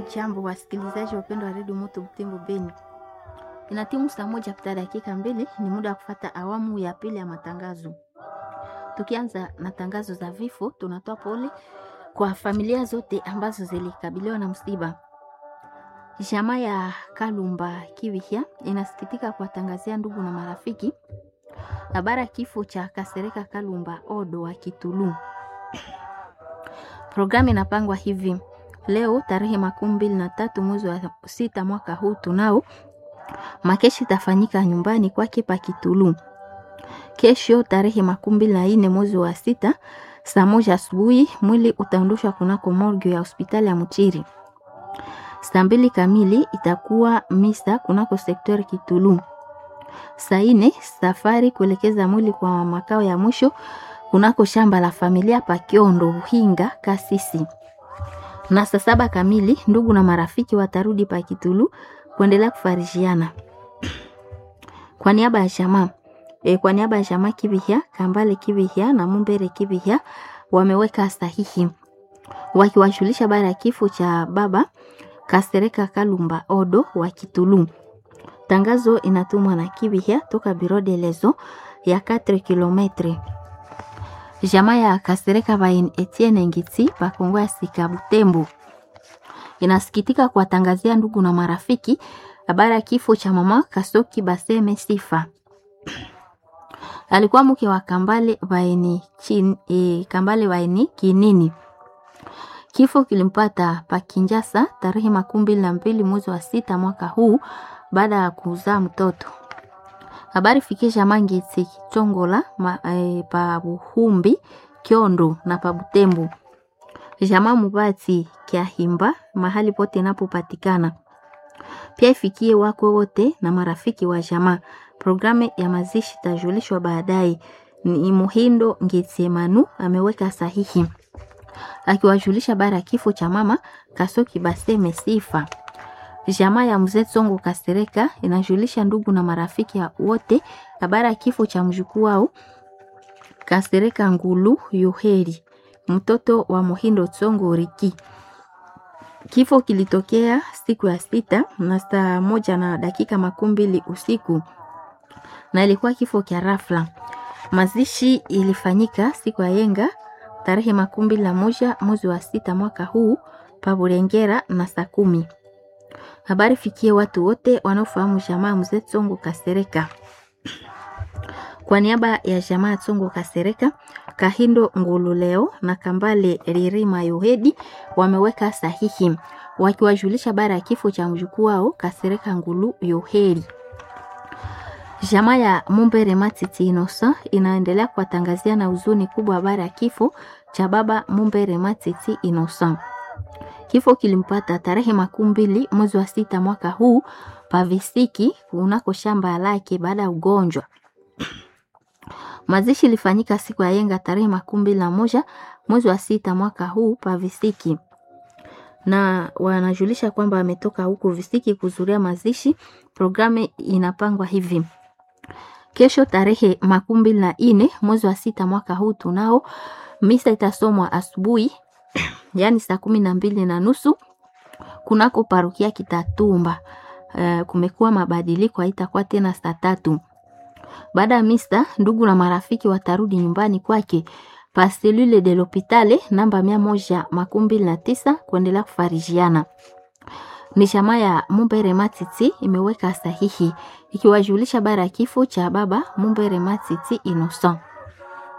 Jambo wasikilizaji wapendwa wa redio Moto Butembo Beni, inatimu saa moja pita dakika mbili, ni muda wa kufata awamu ya pili ya matangazo. Tukianza na tangazo za vifo, tunatoa pole kwa familia zote ambazo zilikabiliwa na msiba. Jamaa ya Kalumba Kivihya inasikitika kuwatangazia ndugu na marafiki habari ya kifo cha Kasereka Kalumba Odo wa Kitulu. Programu inapangwa hivi: leo tarehe makumi mbili na tatu mwezi wa sita mwaka huu tunao makeshi itafanyika nyumbani kwake pa Kitulu. Kesho tarehe makumi mbili na nne mwezi wa sita saa moja asubuhi mwili utaondoshwa kunako morgue ya hospitali ya Mchiri. Saa mbili kamili itakuwa misa kunako sektori Kitulu. Saa nne safari kuelekeza mwili kwa makao ya mwisho kunako shamba la familia pa Kiondo Uhinga Kasisi. Na saa saba kamili ndugu na marafiki watarudi pa Kitulu kuendelea kufarishiana. Kwa niaba ya jamaa e, kwa niaba ya jamaa Kivihya, Kambale Kivihya na Mumbere Kivihya wameweka sahihi wakiwashulisha baada ya kifo cha baba Kasereka Kalumba Odo wa Kitulu. Tangazo inatumwa na Kivihya toka Biro de Lezo ya 4 kilometre. Jamaa ya Kasereka Bain Etienne Ngitsi pa Kongo ya Sika Butembo inasikitika kuwatangazia ndugu na marafiki habari ya kifo cha mama Kasoki Baseme Sifa. Alikuwa mke wa Kambale Baini chin, e, Kambale Baini Kinini. Kifo kilimpata pa Kinjasa tarehe makumi mbili na mbili mwezi wa sita mwaka huu baada ya kuzaa mtoto. Habari fikisha Mangitsi Chongola ma, e, pa Buhumbi Kiondo na pa Butembo. Jamaa Mubati Kiahimba mahali pote inapopatikana. Pia ifikie wako wote na marafiki wa jamaa. Programu ya mazishi tajulishwa baadaye. Ni Muhindo Ngitsemanu ameweka sahihi akiwajulisha bara ya kifo cha mama Kasoki Baseme Sifa. Jamaa ya mzee Tsongo Kasereka inajulisha ndugu na marafiki wote habari ya kifo cha mjukuu wao Kasereka Ngulu Yoheri, mtoto wa Muhindo Tsongo Riki. Kifo kilitokea siku ya sita na saa moja na dakika makumi mbili usiku na ilikuwa kifo kya rafla. Mazishi ilifanyika siku ya yenga tarehe makumi mbili na moja mwezi wa sita mwaka huu pa Burengera na saa kumi. Habari fikie watu wote wanaofahamu jamaa mzee Tsongo Kasereka. Kwa niaba ya jamaa Tsongo Kasereka, Kahindo Ngululeo na Kambale Ririma Yohedi wameweka sahihi wakiwajulisha bara ya kifo cha mjukuu wao Kasereka Ngulu Yohedi. Jamaa ya Mumbere Matiti Inosa inaendelea kuwatangazia na huzuni kubwa habari ya kifo cha baba Mumbere Matiti Inosa. Kifo kilimpata tarehe makumi mbili mwezi wa sita mwaka huu pavisiki kunako shamba lake baada ya ugonjwa. Mazishi ilifanyika siku ya yenga tarehe makumi mbili na moja mwezi wa sita mwaka huu pavisiki, na wanajulisha kwamba ametoka huko visiki kuzuria mazishi. Programu inapangwa hivi: kesho tarehe makumi mbili na nne mwezi wa sita mwaka huu tunao misa itasomwa asubuhi yaani saa kumi na mbili na nusu kunako parukia Kitatumba. Uh, kumekuwa mabadiliko, haitakuwa tena saa tatu. Baada ya misa, ndugu na marafiki watarudi nyumbani kwake pa selule de l'hopitale namba mia moja makumi mbili na tisa kuendelea kufarijiana. Ni jamaa ya Mumbere Matiti imeweka sahihi ikiwajulisha bara ya kifo cha baba Mumbere Matiti Innocent.